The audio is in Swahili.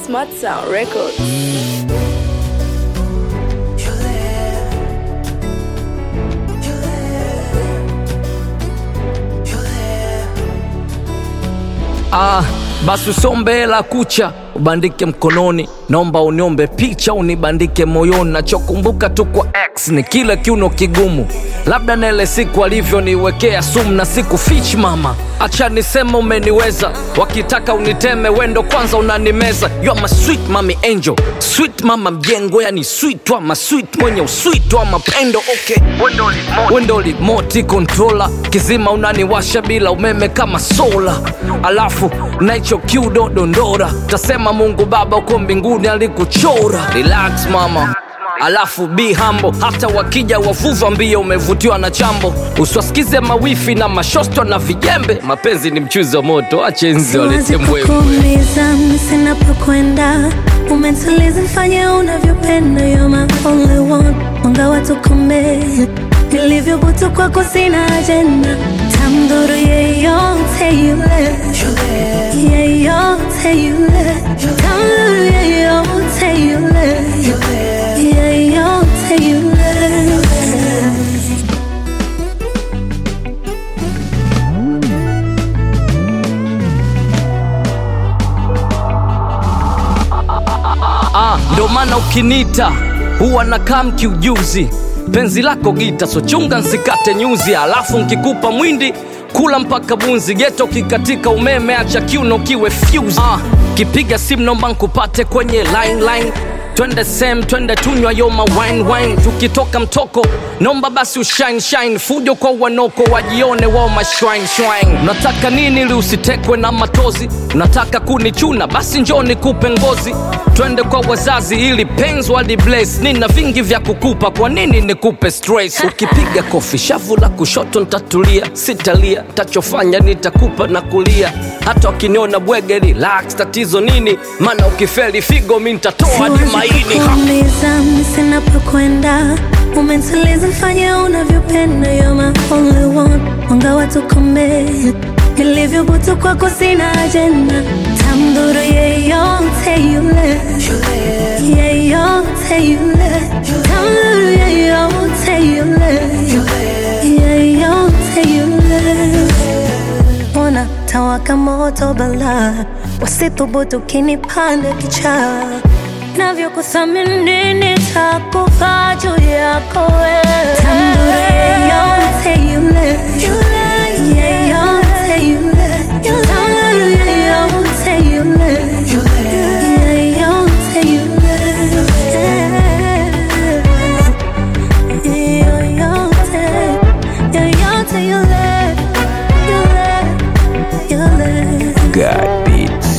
Smart Sound Records. Ah, basi usombe hela kucha ubandike mkononi, naomba uniombe picha unibandike moyoni. Nachokumbuka tu kwa X ni kile kiuno kigumu, labda na ile siku alivyoniwekea sumu na siku fich mama, acha niseme umeniweza, wakitaka uniteme wendo kwanza unanimeza. You are my sweet mami angel, sweet mama mjengo, yani sweet wa masweet mwenye usweet wa mapendo. Okay, wendo remote controller, kizima unaniwasha bila umeme kama sola, alafu naicho kiudo dondora, tasema Mungu Baba uko mbinguni alikuchora. Relax mama alafu be humble, hata wakija wavuva mbio, umevutiwa na chambo, usiwasikize mawifi na mashosto na vijembe. Mapenzi ni mchuzi wa moto, ache nzi walete Siwezi mbwembe. kukuuliza sina pa kwenda, umetuliza fanya unavyopenda, you're my only one, mwanga wa tukome nilivyobutu kwako sina ajenda, tamdhuru yeyote yule, yeyote yule, tamdhuru yeyote yule, yeyote yule. Ah, ndo maana ukinita huwa nakaa mkiujuzi, penzi lako gita, so chunga nsikate nyuzi, alafu nkikupa mwindi kula mpaka bunzi, geto kikatika umeme, acha kiuno kiwe fuse. Ah, kipiga simu nomba nkupate kwenye line line twende sem twende tunywa yoma wine wine tukitoka mtoko nomba basi ushine shine fujo kwa wanoko wajione wao mashwine shwine unataka nini ili usitekwe na matozi unataka kunichuna basi njoo nikupe ngozi twende kwa wazazi ili penzi wali bless nina vingi vya kukupa kwa nini nikupe stress ukipiga kofi shavu la kushoto ntatulia sitalia tachofanya nitakupa na kulia hata wakiniona bwege relax tatizo nini maana ukifeli figo mi ntatoa hadi maini Ha! kuuliza sina pa kwenda, umetuliza fanya unavyopenda, you're my only one, mwanga wa tukome nilivyobutu kwako sina ajenda, tamdhuru yeyote yule, yeyote yule, tamdhuru yeyote yule, yeyote yule ona tawaka moto bala wasithubutu kinipanda kichaa navyokuthamini nitakufa juu yako wewe. Tambure yeyote yule, yeyote yule, tambure yeyote yule, yeyote yule. Yoyote, yoyote yule, yule, yule. God beats.